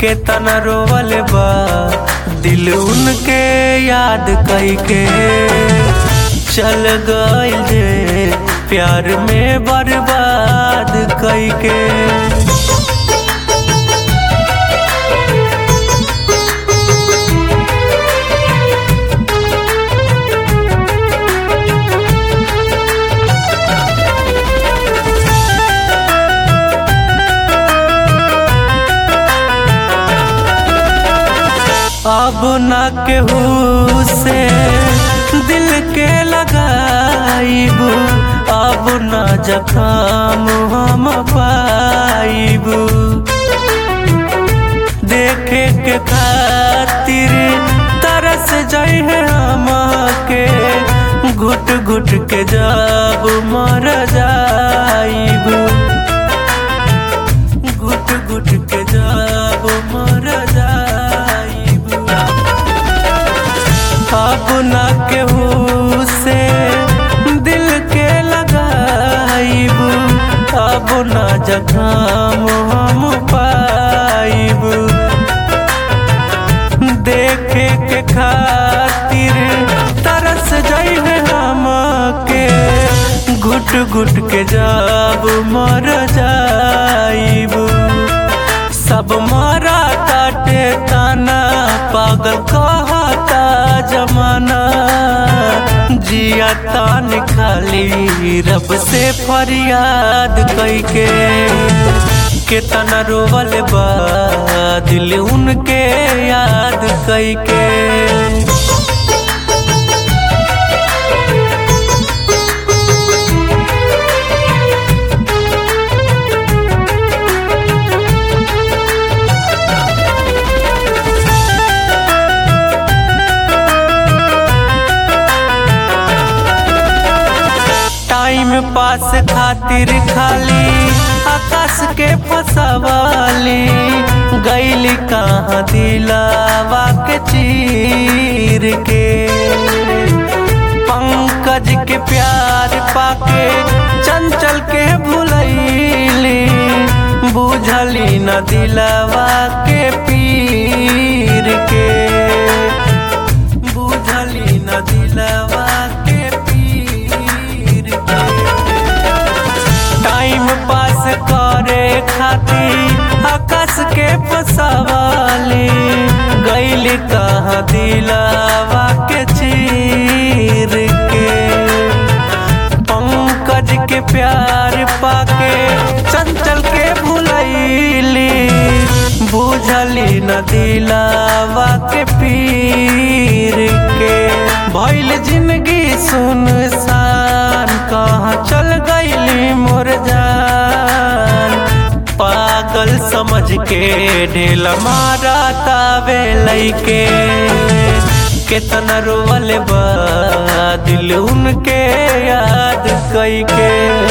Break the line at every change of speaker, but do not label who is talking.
केतना रोवल बा दिल उनके याद कई के चल गइल जे प्यार में बर्बाद कई के अब ना केहू से दिल के लगाइब अब ना जखाम हम पाइब देखे के खातिर तरस जाइ है हम के घुट घुट के जब मर जाइब घुट घुट के जब मर जाइब अब ना केहू से दिल के लगाइब अब ना जखाम हम पाइब देखे के खातिर तरस जाइए हम के घुट घुट के जब मर जाइब सब मरा काटे ताना पागल कहता जमाना जिया तान खाली रब से फरियाद कई के केतना रोवल बा दिल उनके याद कई के टाइम पास खातिर खाली आकाश के फसवाली गैली कहाँ दिलावा के चीर के पंकज के प्यार पाके चंचल के भुलैली बुझली न दिलावा के पीर के बुझली न दिलावा के पीर के टाइम पास करे खातिर आकाश के फसवाली गैल कहाँ दिलावा के चीर के पंकज के प्यार पाके चंचल के भुलैली बुझली न दिलावा के पीर के भइल जिंदगी सुनसान कहाँ चल गईली मोर जान पागल समझ के ढेल मारा तावे लैके केतना रोवल बा दिल उनके याद कई के